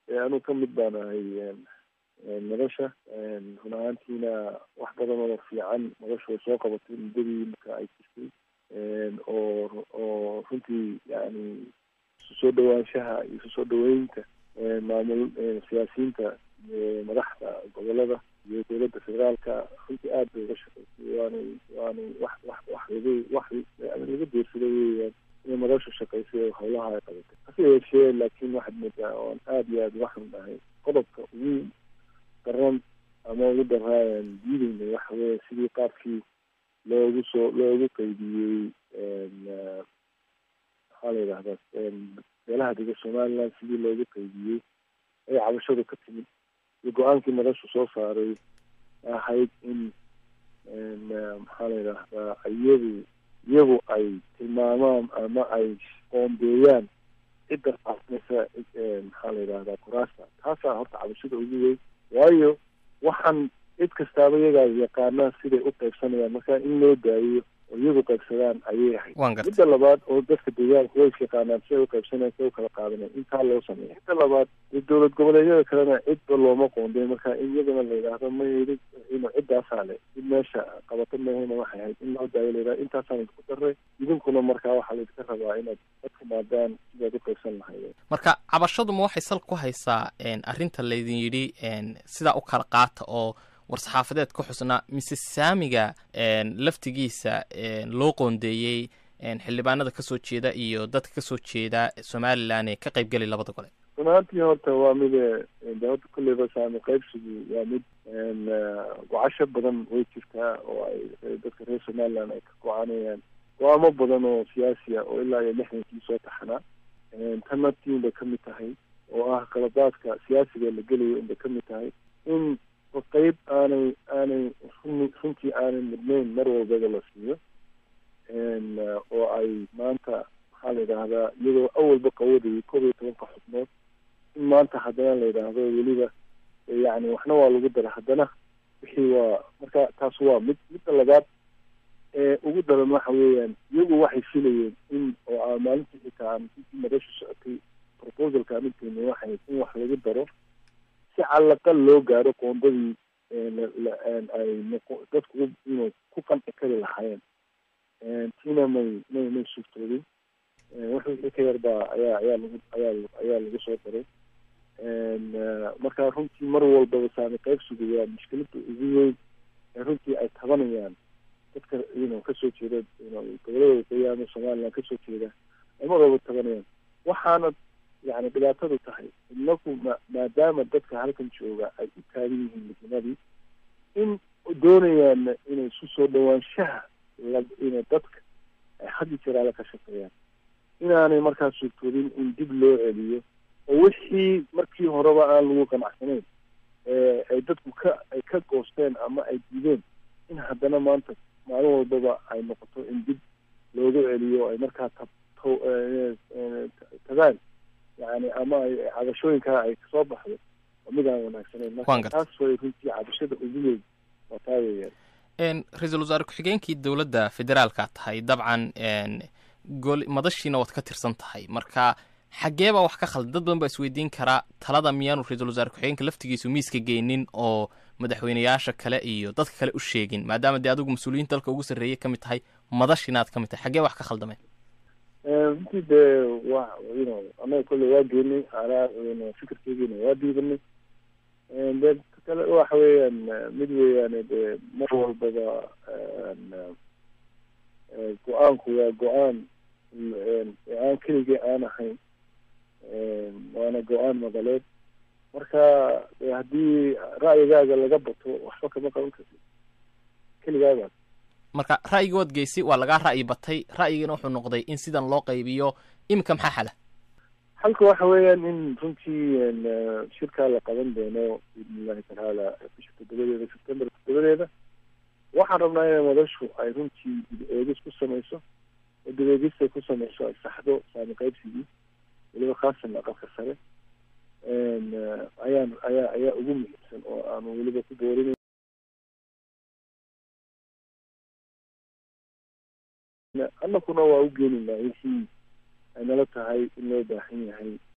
anuu ka mid baan ahay nolosha run ahaantiina wax badan oo fiican nolosha way soo qabatay muddadii marka ay jirtay oo oo runtii yani isu soo dhawaanshaha iyo isu soo dhaweynta maamul siyaasiyiinta madaxda gobolada iyo dowladda federaalka runtii aad bay uga shaqaysay waanay waanay wax wax wax laga wax laga deersaday weeyaan inay madashu shaqaysay oo howlaha ay qabatay hase yeeshee laakiin waxaad moodaa oon aada iyo aada uga xunnahay qodobka ugu daran ama ugu daraayan diideyna waxa weeye sidii qaabkii loogu soo loogu qeybiyey maxaa la yidhahdaa beelaha dega somaliland sidii loogu qeybiyey ay cabashadu ka timid iyo go-aankii madashu soo saaray ahayd in maxaa la yidhaahdaa iyagu iyagu ay tilmaamaan ama ay qoombeeyaan cidda qaadanaysa maxaa la yidhahdaa kuraasta taasaa horta cabashada ugu weyn waayo waxaan cid kastaaba iyagaa yaqaanaa siday u qaybsanayaan marka in loo daayo oo iyagu qaybsadaan ayay ahayd midda labaad oo dadka deegaanka way is yaqaanaan siday u qaybsanayan siday u kala qaadanayan intaa loo sameeya midda labaad dee dowlad goboleedyada kalena cidba looma qoonday marka in iyadana la yidhaahdo ma inu ciddaasaa le cid meesha qabato mahayna waxay ahayd in loo daayo la yidhahdo intaasaan isku daray idinkuna markaa waxaa laydinka rabaa inaad ka timaadaan sidaad u qaybsan lahaydeen marka cabashaduma waxay sal ku haysaa arrinta laydin yidhi sidaa u kala qaata oo war-saxaafadeed ka xusnaa mise saamiga laftigiisa loo qoondeeyey xildhibaanada kasoo jeeda iyo dadka kasoo jeeda somalilan ee ka qaybgelay labada gole run ahaantii horta waa mid dawladda kolleyba saami qaybsigu waa mid gocasho badan way jirtaa oo ay dadka reer somaliland ay ka go-aanayaan go-aamo badan oo siyaasi ah oo ilaa iyo lixdankii soo taxanaa tan naftiin bay kamid tahay oo ah qaladaadka siyaasiga la gelayo inbay kamid tahay in qeyb aanay aanay run runtii aanay mudnayn mar walbaba la siiyo oo ay maanta maxaa la yidhaahdaa iyadoo awalba qawadayay koob iyo tobanka xubnood in maanta haddana la yidhaahdo weliba yani waxna waa lagu dara haddana wixii waa marka taas waa mid midda labaad ee ugu daran waxa weeyaan iyagu waxay filayeen in oo a maalintii xitaa aan intii madashu socotay proposalka aan ukeeni waxay in wax lagu daro si calaqal loo gaaro qoondadii ay dadku inuu ku qanci kari lahaayeen tiina may may may suurtoodin wixii ka yarbaa ayaa ayaa lagu ayaa ayaa lagu soo daray marka runtii mar walbaba saami qaybsigu waa mushkilada ugu weyn ee runtii ay tabanayaan dadka ino kasoo jeeda gobolada waqooyi ama somaliland kasoo jeeda ay mar walba tabanayaan waxaana yani dhibaatadu tahay inaku ma maadaama dadka halkan jooga ay u taagan yihiin midnimadii in doonayaan inay isu soo dhawaanshaha la ina dadka ay had iyo jeraala ka shaqeeyaan inaanay markaas suurtoodin in dib loo celiyo oo wixii markii horeba aan lagu qanacsanayn ay dadku ka ay ka goosteen ama ay diideen in haddana maanta maalin walbaba ay noqoto in dib loogu celiyo ay markaa tab tagaan yani ama ay cabashooyinkaa ay kasoo baxdo oo mid aan wanaagsaneyn marka taas way runtii cabashada ugu weyn waa taa weeyaan ra-iisul wasaare ku-xigeenkii dowladda federaalka tahay dabcan gol madashiina waad ka tirsan tahay marka xaggee baa wax ka khaldan dad badan baa isweydiin karaa talada miyaanu ra-iisul wasaare ku-xigeenka laftigiisu miiska geynin oo madaxweyneyaasha kale iyo dadka kale u sheegin maadaama dee adigu mas-uuliyiinta dalka ugu sarreeyay ka mid tahay madashina aad ka mid tahay xaggee wax ka khaldameen runtii dee wa ino anaga kolley waa geenay anaa fikirkeygiina waa diidanay de kale waxa weeyaan mid weeyaane dee mar walbaba go-aanku waa go-aan aan keligii aan ahayn waana go-aan madaleed marka haddii ra'yigaaga laga bato waxba kama qaban kartid keligaagaa marka ra'yiga waad geysay waa lagaa ra'yi batay ra'yigana wuxuu noqday in sidan loo qaybiyo iminka maxaa xala halka waxa weeyaan in runtii shirkaa la qaban doono biidni illahi tacaala bisha toddobadeeda september toddobadeeda waxaan rabnaa inay madashu ay runtii dib eegis ku samayso oo dib eegis ay ku samayso ay saxdo saami qaybsigii weliba khaasan aqalka sare ayaan ayaa ayaa ugu muhiimsan oo aanu weliba ku boorin annakuna waa u geeninaa wixii ay nala tahay in loo baahan yahay